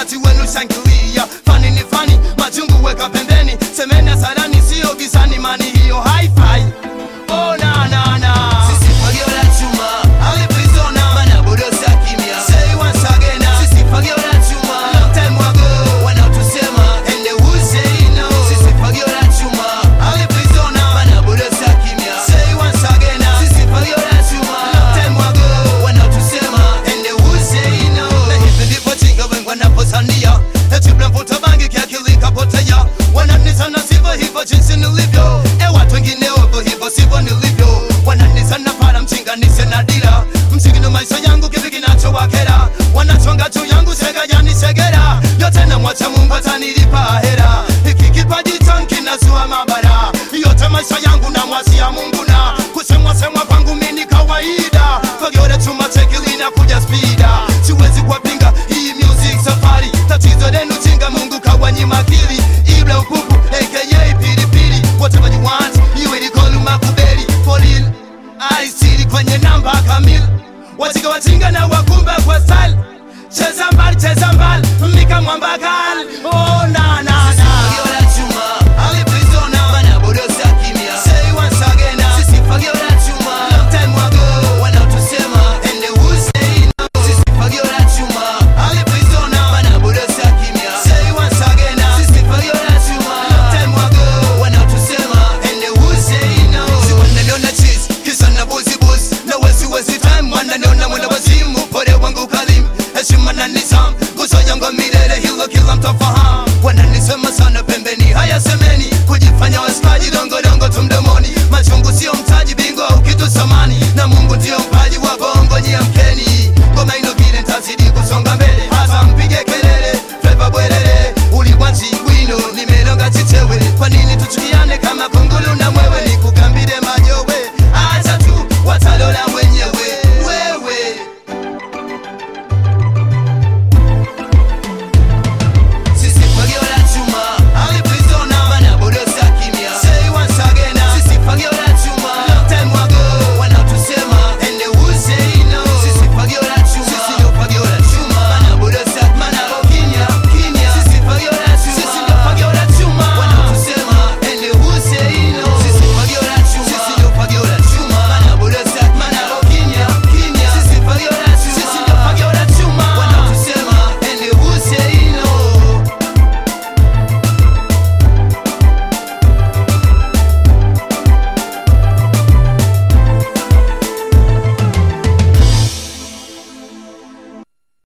wakati wenu shangilia fani ni fani majungu weka pembeni semeni hasarani sio gizani mani hiyo hi-fi oh, na, na, na. Sisi fagio la chuma Ali Prisona Mana bodosa kimya Say once again uh, Sisi fagio la chuma Long time ago Wanaotusema And they will say no Sisi fagio la chuma Ali Prisona Mana bodosa kimya Say once again uh, Sisi fagio la chuma Long time ago Wanaotusema And they will say no Na hivi ndivyo chinga wengi wanaposania Eti mnavuta bangi kiakili kapotea Wananisana sivyo hivyo jinsi nilivyo E watu wengine wapo hivyo sivyo nilivyo Wananisana para mchinga nise na dira Msingi ndo maisha yangu kipi kinachowakera Wanachonga juu yangu sega yani segera Yote na mwacha Mungu atanilipa hera Hiki kipaji changu kinazua mabara Yote maisha yangu na mwasia Mungu na Kusemwa semwa kwangu mimi ni kawaida Fagiore chuma chekili na kuja spida Siwezi kuwapinga hii music safari Tatizo lenu chinga Mungu kawanyima akili Ibla upupu aka pilipili Whatever you want you will call makubeli For real I see kwenye namba kamili Wajinga wajinga na wakumba kwa style Cheza mbali cheza mbali Mika mwamba gali Oh na na na Fagio la chuma Ali Prisona Mana bodosa kimya Say once again uh, Sisi fagio la chuma Long time ago Wanaotusema And they will say no Sisi fagio la chuma Ali Prisona Mana bodosa kimya Say once again uh, Sisi fagio la chuma Long time ago Wanaotusema And they will say no Si wananiona cheese Kisa na buzi buzi Na wezi wezi time Wananiona mwenda wazimu Pole wangu kalimu Heshima na nizam Guzo yangu milele Hilo kila mtafahamu